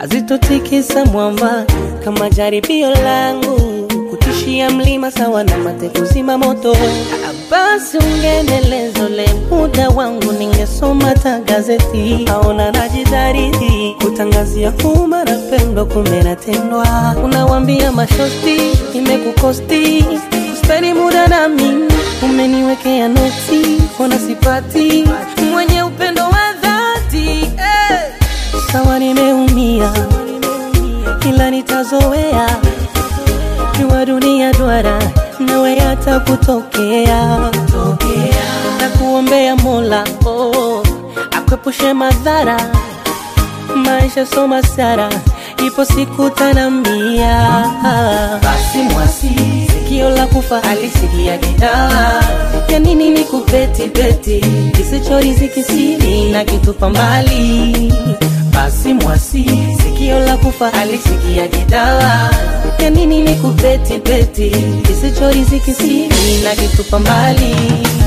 hazitotikisa mwamba kama jaribio langu kutishia mlima sawa na mate kuzima moto. Basi ungenelezo le muda wangu, ningesoma ta gazeti aona najidhariti kutangazia umma napendwa, kumbe natendwa. Unawambia mashosti imekukosti speni muda na mimi, umeniwekea noti, ona sipati mwenye upendo wa dhati eh. Sawa nimeumia, ila nitazoea jua dunia duara nawe hata kutokea na kuombea Mola oh, akwepushe madhara maisha soma sara ipo siku tanambia basi mwasi sikio la kufa alisikia gitaa ya nini ni kupeti peti kisichoriziki siri na kitupa mbali basi mwasi sikio la kufa alisikia gitaa ya nini ni kupeti peti kisichoriziki siri na kitupa mbali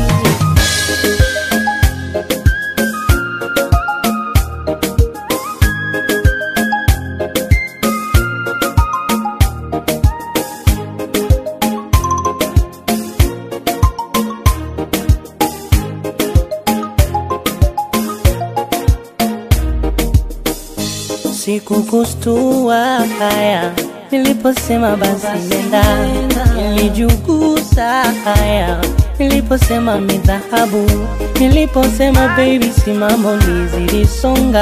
Sikukustua haya niliposema basi nenda, nilijugusa haya niliposema midhahabu, niliposema baby simamo lizilisonga.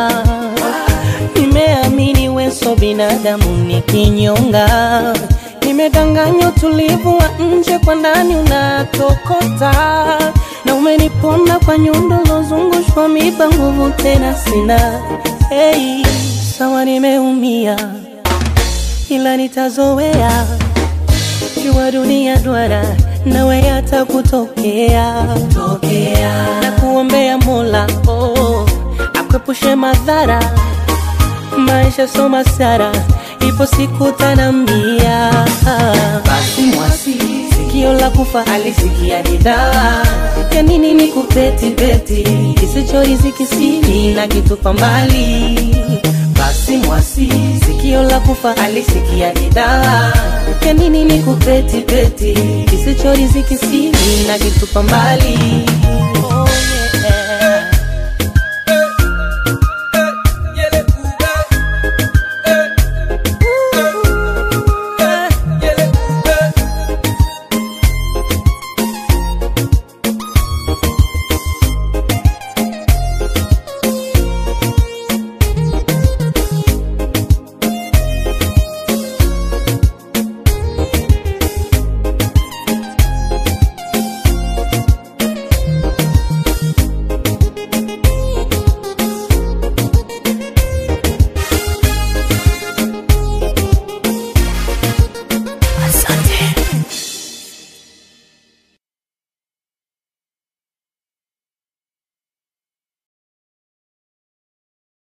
Nimeamini weso binadamu ni kinyonga, nimedanganywa utulivu wa nje, kwa ndani unatokota na umeniponda kwa nyundo lozungushwa miba, nguvu tena sina. Hey, sawa nimeumia, ila nitazoea. Jua dunia duara, nawe hata kutokea tokea, na kuombea Mola oh, akwepushe madhara. Maisha soma sara, ipo siku tanambia. Basi mwasi sikio la kufa alisikia gitaa ya nini ni kupeti peti kisichoriziki siri na kitupa mbali basi mwasi sikio la kufa alisikia gitaa ya nini ni kupeti peti kisichoriziki siri na kitupa mbali